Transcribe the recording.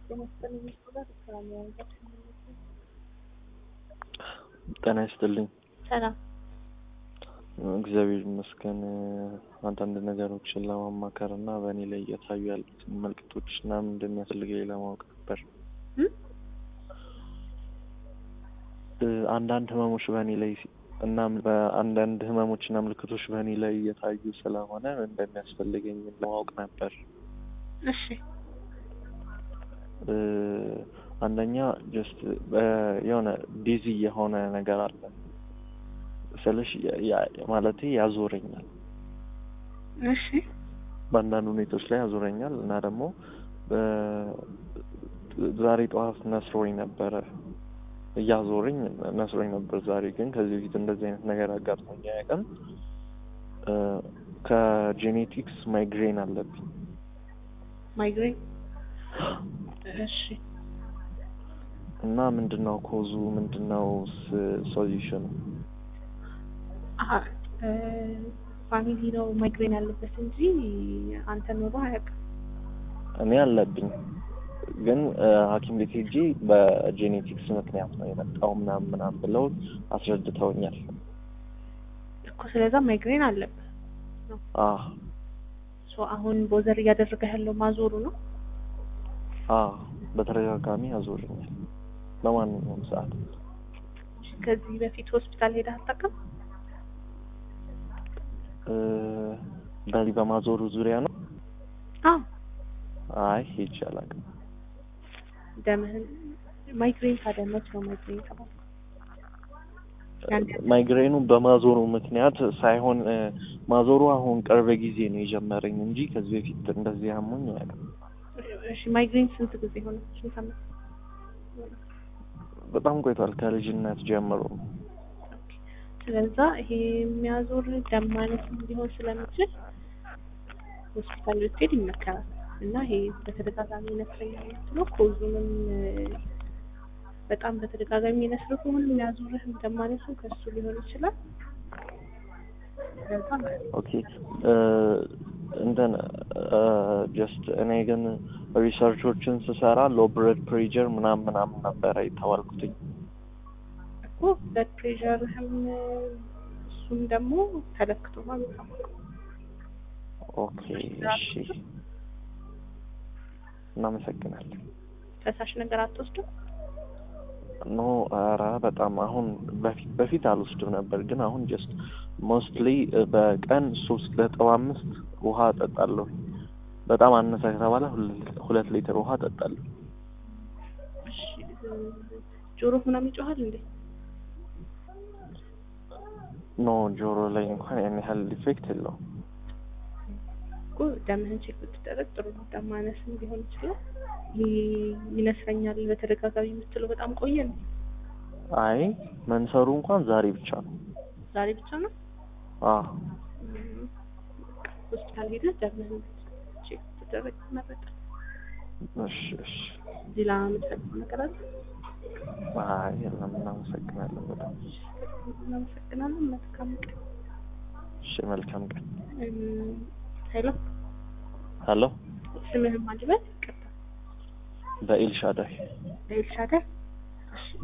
ጤና ይስጥልኝ። ሰላም እግዚአብሔር ይመስገን። አንዳንድ ነገሮችን ለማማከር እና በእኔ ላይ እየታዩ ያሉትን ምልክቶች እና ምን እንደሚያስፈልገኝ ለማወቅ ነበር። እ? እ፣ አንዳንድ ህመሞች በእኔ ላይ ሲ- እና በአንዳንድ ህመሞች እና ምልክቶች በእኔ ላይ እየታዩ ስለሆነ ምን እንደሚያስፈልገኝ ለማወቅ ነበር። እሺ እ፣ አንደኛ ጀስት የሆነ ዲዚ የሆነ ነገር አለ ስልሽ ማለት ያዞረኛል እሺ በአንዳንድ ሁኔታዎች ላይ ያዞረኛል እና ደግሞ በ- ዛሬ ጠዋት ነስሮኝ ነበረ እያዞረኝ ነስሮኝ ነበር ዛሬ ግን ከዚህ በፊት እንደዚህ አይነት ነገር አጋጥሞኝ አያውቅም እ፣ ከጄኔቲክስ ማይግሬን አለብኝ ማይግሬን እሺ እና ምንድነው ኮዙ ምንድነው ሶሉሽኑ አሀ እ፣ ፋሚሊ ነው ማይግሬን ያለበት እንጂ አንተ ኖሮ አያውቅም። እኔ አለብኝ ግን እ፣ ሐኪም ቤት ሄጄ በጄኔቲክስ ምክንያት ነው የመጣው ምናምን ምናምን ብለው አስረድተውኛል። እኮ ስለዛ ማይግሬን አለበት አ ሶ አሁን ቦዘር እያደረገ ያለው ማዞሩ ነው። አ በተደጋጋሚ ያዞረኛል በማንኛውም ሰዓት። እሺ፣ ከዚህ በፊት ሆስፒታል ሄደህ አታውቅም? እ፣ በዚህ በማዞሩ ዙሪያ ነው? አዎ አይ ሄጄ አላውቅም። ደምህን ማይግሬን ታዲያ መች ነው ማይግሬን ተባለ? ያን ያህል ማይግሬኑ በማዞሩ ምክንያት ሳይሆን እ፣ ማዞሩ አሁን ቅርብ ጊዜ ነው የጀመረኝ እንጂ ከዚህ በፊት እንደዚህ አሞኝ አያውቅም። እሺ ማይግሬን ስንት ጊዜ ሆነ? ስንት ዓመት? በጣም ቆይቷል ከልጅነት ጀምሮ ነው። ስለዛ ይሄ የሚያዞር ደም ማነስም ሊሆን ስለሚችል ሆስፒታል ብትሄድ ይመከራል። እና ይሄ በተደጋጋሚ ይነስረኛል የምትለው ኮዙንም እ፣ በጣም በተደጋጋሚ ይነስር ከሆነ የሚያዞርህ ደም ማነሱ ከሱ ሊሆን ይችላል። ስለዛ ኦኬ እ፣ እንትን ጀስት እኔ ግን ሪሰርቾችን ስሰራ ሎ ብለድ ፕሬዠር ምናምን ምናምን ነበረ የተባልኩትኝ። እኮ ብለድ ፕሬሸርህም እሱም ደግሞ ተለክቶ ነው የሚታወቀው። ኦኬ እሺ፣ እናመሰግናለን። ፈሳሽ ነገር አትወስድም? ኖ ኧረ በጣም አሁን በፊት በፊት አልወስድም ነበር፣ ግን አሁን ጀስት ሞስትሊ በቀን ሶስት ነጥብ አምስት ውሃ እጠጣለሁ። በጣም አነሰ ከተባለ ሁል- ሁለት ሊትር ውሃ እጠጣለሁ። እሺ እ፣ ጆሮ ምናምን ይጮሃል እንዴ? ኖ ጆሮ ላይ እንኳን ያን ያህል ኢፌክት የለውም። እኮ ደምህን ቼክ ብትደረግ ጥሩ ነው። ደም ማነስም ሊሆን ይችላል። ይሄ ይነስረኛል በተደጋጋሚ የምትለው በጣም ቆየ ነው። አይ መንሰሩ እንኳን ዛሬ ብቻ ነው። ዛሬ ብቻ ነው። አ እም፣ ሆስፒታል ሄደህ ደምህን ቼክ ብትደረግ ይመረጣል። እሺ እሺ። ሌላ የምትፈልገው ነገር አለ? አይ የለም፣ እናመሰግናለን በጣም እናመሰግናለን። መልካም ቀን። እሺ። መልካም ቀን። እም፣ ሄሎ ሄሎ፣ ስምህን ማን ልበል? ይቅርታ በኤልሻዳይ ኤልሻዳይ